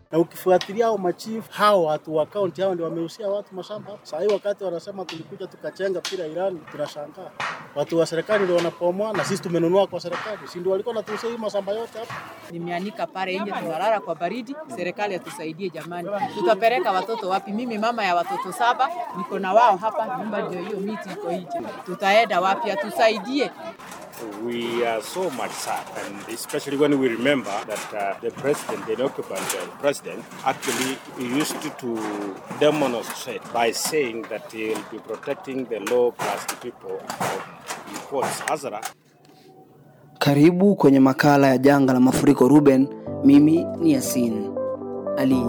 na ukifuatilia hao machifu hao watu wa kaunti hao ndio wameusia watu mashamba hapa. Saa hii wakati wanasema tulikuja tukachenga pira Irani, tunashangaa watu wa serikali ndio wanapomoa na sisi tumenunua kwa serikali, si ndio walikuwa natuusia hii mashamba yote hapa. Nimeanika pale nje, tunalala kwa baridi. Serikali atusaidie jamani, tutapeleka watoto wapi? Mimi mama ya watoto saba, niko na wao hapa, nyumba ndio hiyo, miti iko nje, tutaenda wapi? Atusaidie. We are so much sad, and especially when we remember that uh, the president, the occupant uh, president, actually used to demonstrate by saying that he will be protecting the low caste people from quotes Hazara. Karibu kwenye makala ya janga la mafuriko Ruben. Mimi ni Yasin Ali.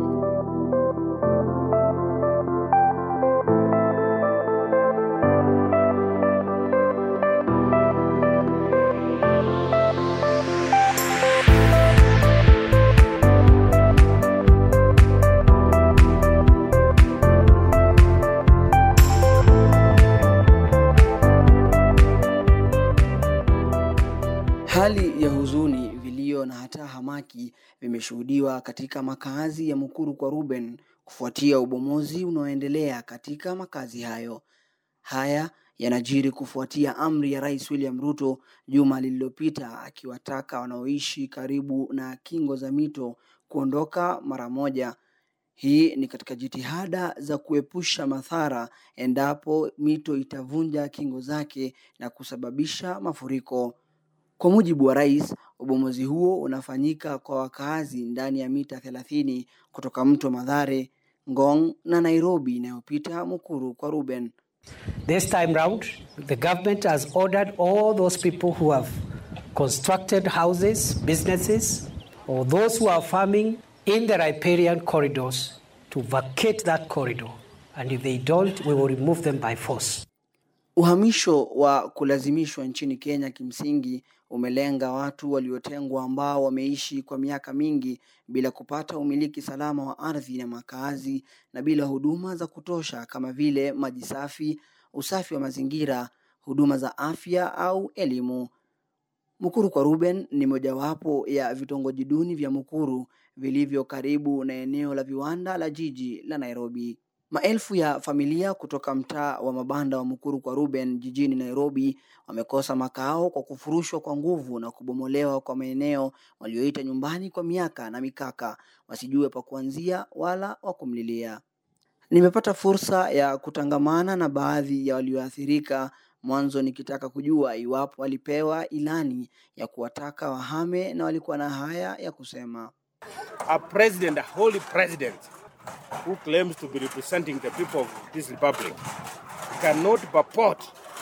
Hali ya huzuni, vilio na hata hamaki vimeshuhudiwa katika makazi ya Mukuru kwa Ruben kufuatia ubomozi unaoendelea katika makazi hayo. Haya yanajiri kufuatia amri ya Rais William Ruto juma lililopita akiwataka wanaoishi karibu na kingo za mito kuondoka mara moja. Hii ni katika jitihada za kuepusha madhara endapo mito itavunja kingo zake na kusababisha mafuriko. Kwa mujibu wa rais, ubomozi huo unafanyika kwa wakaazi ndani ya mita thelathini kutoka mto Madhare, Ngong na Nairobi inayopita Mukuru kwa Ruben. This time round, the government has ordered all those people who have constructed houses, businesses, or those who are farming in the riparian corridors to vacate that corridor. And if they don't, we will remove them by force. Uhamisho wa kulazimishwa nchini Kenya kimsingi umelenga watu waliotengwa ambao wameishi kwa miaka mingi bila kupata umiliki salama wa ardhi na makazi na bila huduma za kutosha kama vile maji safi, usafi wa mazingira, huduma za afya au elimu. Mukuru kwa Ruben ni mojawapo ya vitongoji duni vya Mukuru vilivyo karibu na eneo la viwanda la jiji la Nairobi. Maelfu ya familia kutoka mtaa wa mabanda wa Mukuru kwa Ruben jijini Nairobi wamekosa makao kwa kufurushwa kwa nguvu na kubomolewa kwa maeneo walioita nyumbani kwa miaka na mikaka, wasijue pa kuanzia wala wa kumlilia. Nimepata fursa ya kutangamana na baadhi ya walioathirika, mwanzo nikitaka kujua iwapo walipewa ilani ya kuwataka wahame, na walikuwa na haya ya kusema. A president, a holy president, who claims to be representing the people of this republic, cannot purport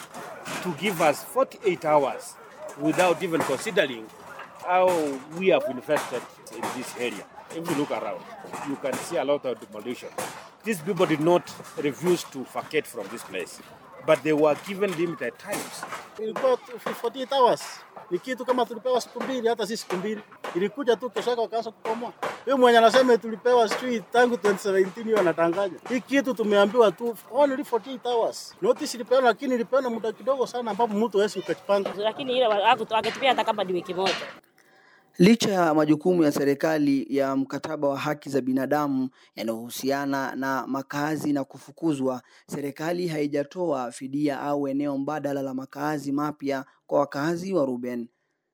to give us 48 hours without even considering how we have invested in this area. If you look around, you can see a lot of demolition. These people did not refuse to vacate from this place, but they were given limited times. Ilikuwa 48 hours ni kitu kama tulipewa siku mbili, hata si siku mbili, ilikuja tu kesho yake wakaanza kukomoa. Huyo mwenye anasema tulipewa sijui tangu 2017 hiyo anatanganya hii kitu, tumeambiwa tu only 48 hours. Notice ilipeana, lakini ilipeana muda kidogo sana, ambapo mtu hawezi ukajipanga. lakini ile akatupia hata kama ni wiki moja. Licha ya majukumu ya serikali ya mkataba wa haki za binadamu yanayohusiana na makazi na kufukuzwa, serikali haijatoa fidia au eneo mbadala la makazi mapya kwa wakazi wa Ruben.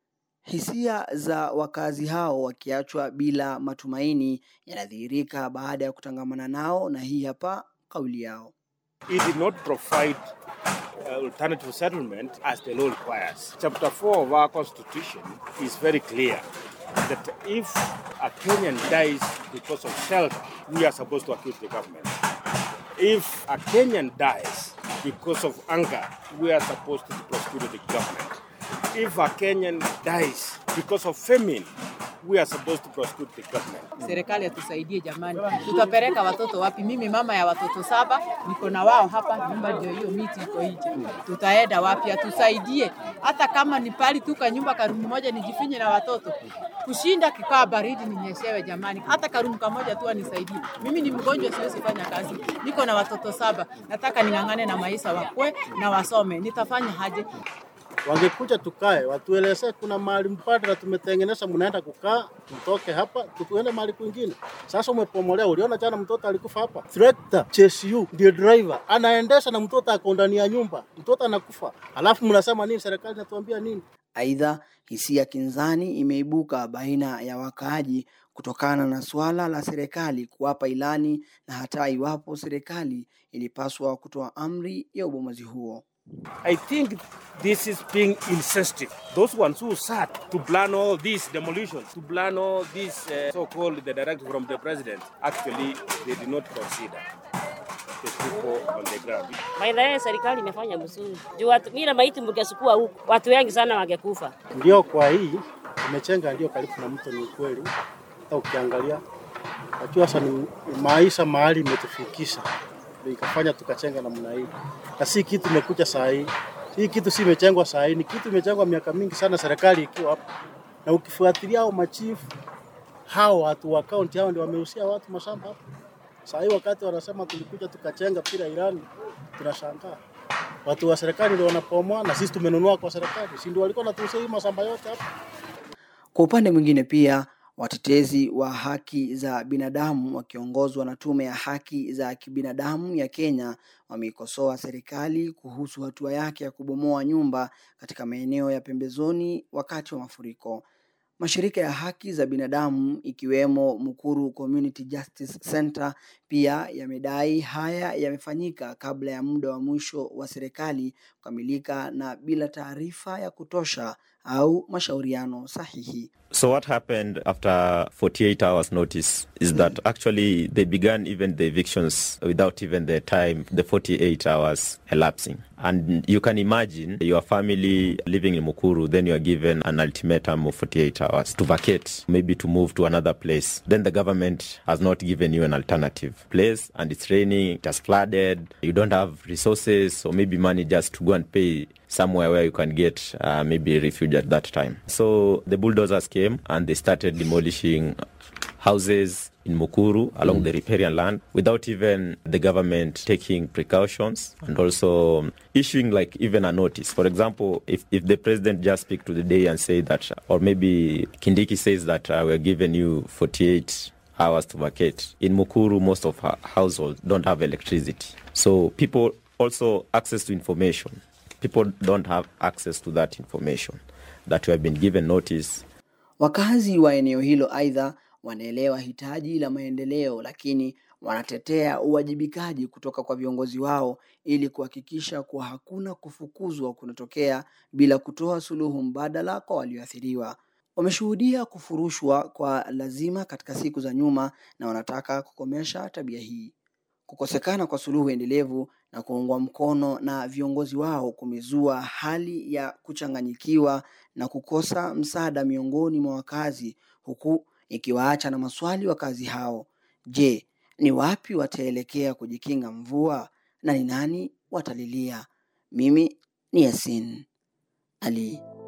Hisia za wakazi hao wakiachwa bila matumaini yanadhihirika baada ya kutangamana nao, na hii hapa kauli yao. It did not provide uh, alternative settlement as the law requires. Chapter 4 of our constitution is very clear that if a Kenyan dies because of shelter, we are supposed to accuse the government. If a Kenyan dies because of anger, we are supposed to prosecute the government. If a Kenyan dies because of famine, we are supposed to prosecute the government. Serikali atusaidie jamani, tutapeleka watoto wapi? Mimi mama ya watoto saba, niko na wao hapa, nyumba ndio hiyo, miti iko nje, tutaenda wapi? Atusaidie, hata kama ni pali tu kanyumba karumu moja nijifinye na watoto, kushinda kikaa baridi ninyeshewe jamani, hata karumu kamoja tu anisaidie. Mimi ni mgonjwa, siwezi fanya kazi, niko na watoto saba, nataka ning'ang'ane na maisha wakwe na wasome, nitafanya haje? Wangekuja tukae, watuelezee kuna mahali mbadala tumetengeneza, mnaenda kukaa, mtoke hapa, tuende mahali kwingine. Sasa umepomolea, uliona jana mtoto alikufa hapa. Trekta CSU ndio driver anaendesha na mtoto ako ndani ya nyumba, mtoto anakufa, alafu mnasema nini? Serikali inatuambia nini? Aidha, hisia kinzani imeibuka baina ya wakaaji kutokana na suala la serikali kuwapa ilani na hata iwapo serikali ilipaswa kutoa amri ya ubomozi huo. I think this is being insensitive. Those ones who sat to plan all this demolition, to plan all this uh, so-called the directive from the president, actually they did not consider the people on the ground. Maendeleo serikali imefanya mzuri. Juu watu mira maiti mngesukua huku, watu wengi sana wangekufa. Ndio kwa hii tumechenga ndio karibu na mto, ni kweli. Hata ukiangalia najua sasa ni maisha mahali imetufikisha ndio ikafanya tukachenga namna hii, na si kitu imekuja saa hii. Hii kitu si imechengwa saa hii, ni kitu imechengwa miaka mingi sana, serikali ikiwa hapo. Na ukifuatilia hao machifu hao watu wa kaunti hao ndio wameusia watu mashamba hapo. Saa hii wakati wanasema tulikuja tukachenga bila ilani, tunashangaa watu wa serikali ndio wanapomoa na sisi tumenunua kwa serikali, si ndio walikuwa wanatuusia hii mashamba yote hapo. Kwa upande mwingine pia watetezi wa haki za binadamu wakiongozwa na Tume ya Haki za Kibinadamu ya Kenya wameikosoa serikali kuhusu hatua yake ya kubomoa nyumba katika maeneo ya pembezoni wakati wa mafuriko. Mashirika ya haki za binadamu ikiwemo Mukuru Community Justice Center pia yamedai haya yamefanyika kabla ya muda wa mwisho wa serikali kukamilika na bila taarifa ya kutosha au mashauriano sahihi. So what happened after 48 hours notice is that actually they began even the evictions without even the time, the 48 hours elapsing. And you can imagine your family living in Mukuru, then you are given an ultimatum of 48 hours to vacate, maybe to move to another place. Then the government has not given you an alternative place and it's raining, it has flooded, you don't have resources or maybe money just to go and pay somewhere where you can get uh, maybe refuge at that time. So the bulldozers came and they started demolishing houses in Mukuru along the riparian land without even the government taking precautions and also issuing like even a notice. For example, if, if the president just speak to the day and say that, or maybe Kindiki says that uh, we're giving you 48 hours to vacate. In Mukuru, most of our households don't have electricity. So people also access to information. People don't have access to that information that we have been given notice. Wakazi wa eneo hilo aidha wanaelewa hitaji la maendeleo, lakini wanatetea uwajibikaji kutoka kwa viongozi wao ili kuhakikisha kuwa hakuna kufukuzwa kunatokea bila kutoa suluhu mbadala kwa walioathiriwa. Wameshuhudia kufurushwa kwa lazima katika siku za nyuma na wanataka kukomesha tabia hii. Kukosekana kwa suluhu endelevu na kuungwa mkono na viongozi wao kumezua hali ya kuchanganyikiwa na kukosa msaada miongoni mwa wakazi, huku ikiwaacha na maswali wakazi hao. Je, ni wapi wataelekea kujikinga mvua na ni nani watalilia? Mimi ni Yasin Ali.